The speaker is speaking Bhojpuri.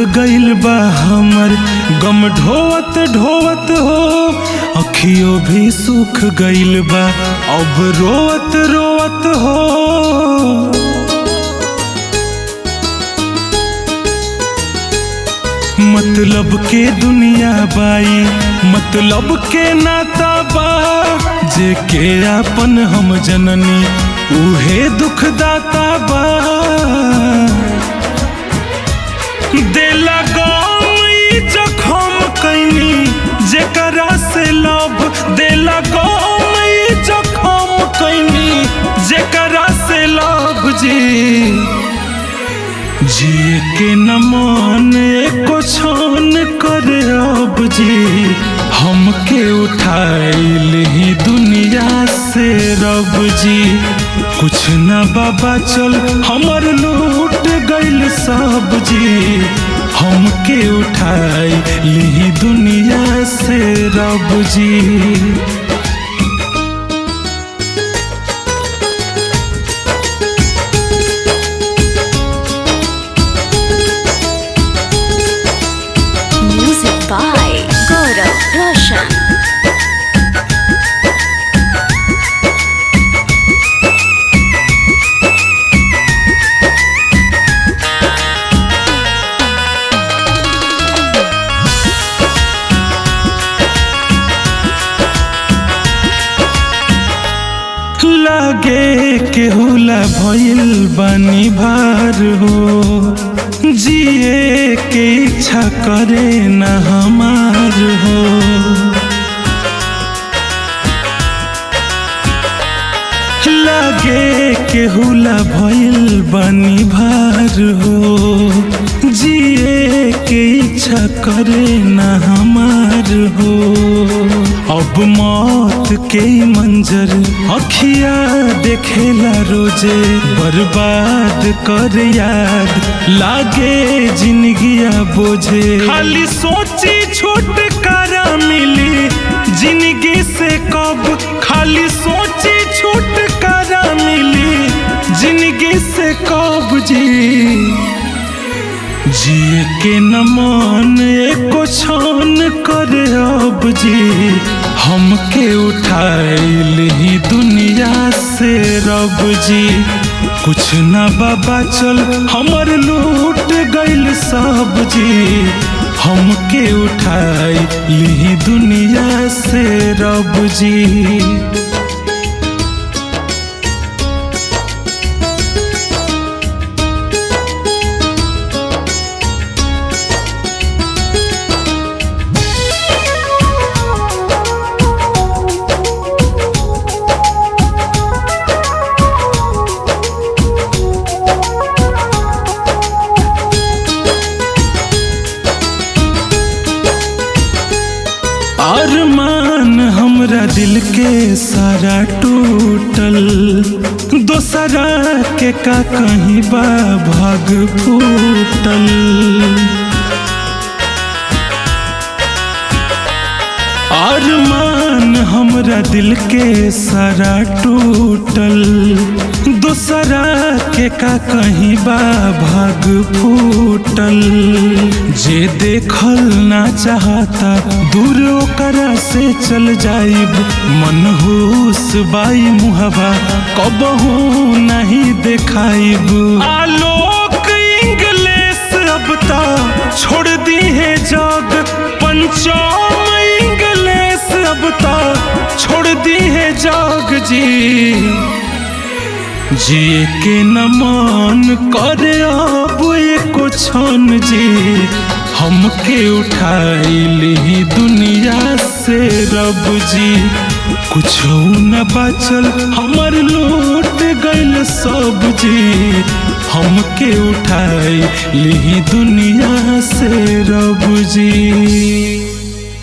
गइल बा हमर गम ढोवत ढोवत हो अखियों भी सूख गइल बा अब रोवत रोवत हो मतलब के दुनिया बाई मतलब के नाता बा जे के आपन हम जननी उहे दुख दाता बा देला गम ई जखम कैनी जेकरा से लब देला गम ई जखम कैनी जेकरा से लब जी जिए के न मन एको छान करे अब जी हमके उठाइल ही दुनिया से रब जी कुछ न बाबा चल हमर लूट गइल सब जी हमके उठाई ली दुनिया से रब जी Music by Gaurav Roshan. लागे के होला भइल बानी भार हो जिए के इच्छा करे न हमार हो लागे के होला भइल बानी भार हो जिए के इच्छा करे न हमार हो अब मौत के मंजर अखिया देखेला रोजे बर्बाद कर याद लागे जिंदगिया बोझे खाली सोची छुटकारा मिली जिंदगी से कब खाली सोची छुटकारा मिली जिंदगी से कब जी जिए के न मन एको छान करे अब जी हमके उठाइल ही दुनिया से रब जी कुछ न बाबा चल हमर लूट गइल सब जी हमके उठाई ली दुनिया से रब जी अरमान हमरा दिल के सारा टूटल दोसरा के का कहीं बा भाग फूटल अरमान हमरा दिल के सारा टूटल दोसरा के का कहीं बा भाग फूटल जे देखल ना चाहता दूर ओकरा से चल जाइब मनहूस बाई मुहबा कबहू नहीं देखाइब आलोक इंग्लिश अब ता छोड़ दी है जग पंचम इंग्लिश अब ता छोड़ दी है जग जी जिए के न मन करे अब एको छन जी हमके उठाइल ही दुनिया से रब जी कुछ न बचल हमर लूट गइल सब जी हमके उठाई ली दुनिया से रब जी